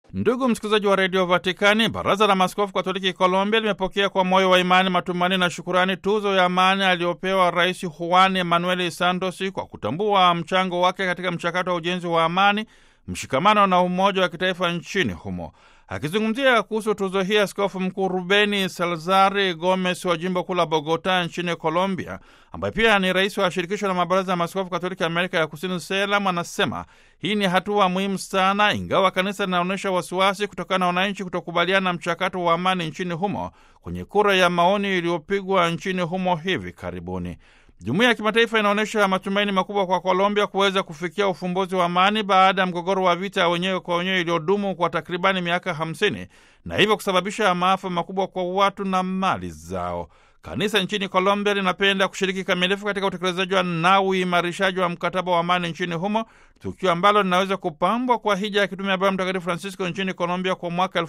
Ndugu msikilizaji wa redio Vatikani, baraza la maaskofu katoliki Colombia limepokea kwa moyo wa imani, matumaini na shukurani tuzo ya amani aliyopewa Rais Juan Emanuel Santos kwa kutambua mchango wake katika mchakato wa ujenzi wa amani, mshikamano na umoja wa kitaifa nchini humo. Akizungumzia kuhusu tuzo hii, askofu mkuu Rubeni Salzari Gomez wa jimbo kuu la Bogota nchini Colombia, ambaye pia ni rais wa shirikisho la mabaraza ya maaskofu katoliki Amerika ya Kusini, SELAM, anasema hii ni hatua muhimu sana, ingawa kanisa linaonyesha wasiwasi kutokana na wananchi kutokubaliana na mchakato wa amani nchini humo kwenye kura ya maoni iliyopigwa nchini humo hivi karibuni. Jumuiya ya kimataifa inaonyesha matumaini makubwa kwa Colombia kuweza kufikia ufumbuzi wa amani baada ya mgogoro wa vita wenyewe kwa wenyewe iliyodumu kwa takribani miaka 50 na hivyo kusababisha maafa makubwa kwa watu na mali zao. Kanisa nchini Colombia linapenda kushiriki kamilifu katika utekelezaji na uimarishaji wa mkataba wa amani nchini humo, tukio ambalo linaweza kupambwa kwa hija ya kitume ya Baba Mtakatifu Francisco nchini Colombia kwa mwaka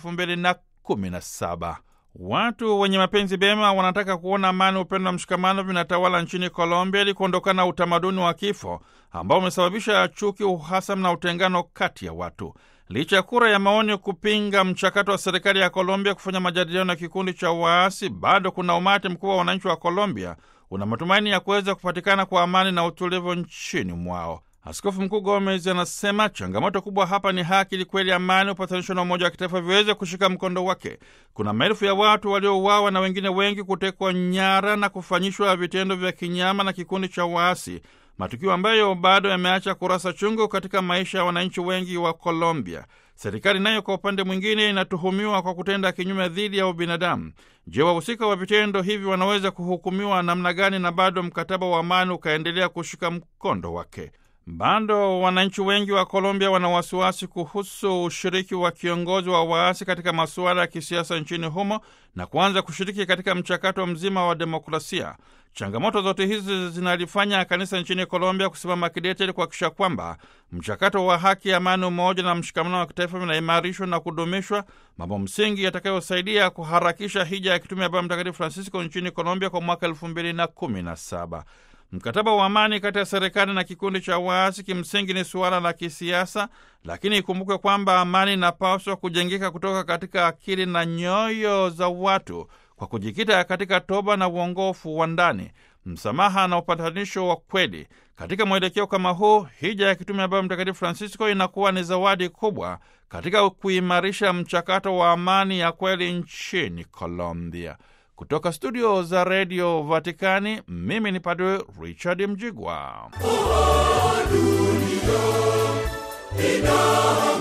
2017. Watu wenye mapenzi mema wanataka kuona amani, upendo na mshikamano vinatawala nchini Colombia ili kuondokana na utamaduni wa kifo ambao umesababisha chuki, uhasama na utengano kati ya watu. Licha ya kura ya maoni kupinga mchakato wa serikali ya Colombia kufanya majadiliano ya kikundi cha waasi, bado kuna umati mkubwa wa wananchi wa Colombia una matumaini ya kuweza kupatikana kwa amani na utulivu nchini mwao. Askofu Mkuu Gomez anasema changamoto kubwa hapa ni haki, ili kweli amani, upatanisho na umoja wa kitaifa viweze kushika mkondo wake. Kuna maelfu ya watu waliouawa na wengine wengi kutekwa nyara na kufanyishwa vitendo vya kinyama na kikundi cha waasi, matukio ambayo bado yameacha kurasa chungu katika maisha ya wananchi wengi wa Colombia. Serikali nayo kwa upande mwingine inatuhumiwa kwa kutenda kinyume dhidi ya ubinadamu. Je, wahusika wa vitendo hivi wanaweza kuhukumiwa namna gani na bado mkataba wa amani ukaendelea kushika mkondo wake? Bado wananchi wengi wa Colombia wana wasiwasi kuhusu ushiriki wa kiongozi wa waasi katika masuala ya kisiasa nchini humo na kuanza kushiriki katika mchakato mzima wa demokrasia. Changamoto zote hizi zinalifanya kanisa nchini Colombia kusimama kidete ili kuhakikisha kwamba mchakato wa haki, amani, umoja na mshikamano wa kitaifa vinaimarishwa na kudumishwa, mambo msingi yatakayosaidia kuharakisha hija ya kitume ya Baba Mtakatifu Francisco nchini Colombia kwa mwaka elfu mbili na kumi na saba. Mkataba wa amani kati ya serikali na kikundi cha waasi kimsingi ni suala la kisiasa, lakini ikumbukwe kwamba amani inapaswa kujengeka kutoka katika akili na nyoyo za watu kwa kujikita katika toba na uongofu wa ndani, msamaha na upatanisho wa kweli. Katika mwelekeo kama huu, hija ya kitume ya Baba Mtakatifu Francisco inakuwa ni zawadi kubwa katika kuimarisha mchakato wa amani ya kweli nchini Colombia. Kutoka studio za redio Vatikani, mimi ni Padre Richard Mjigwa.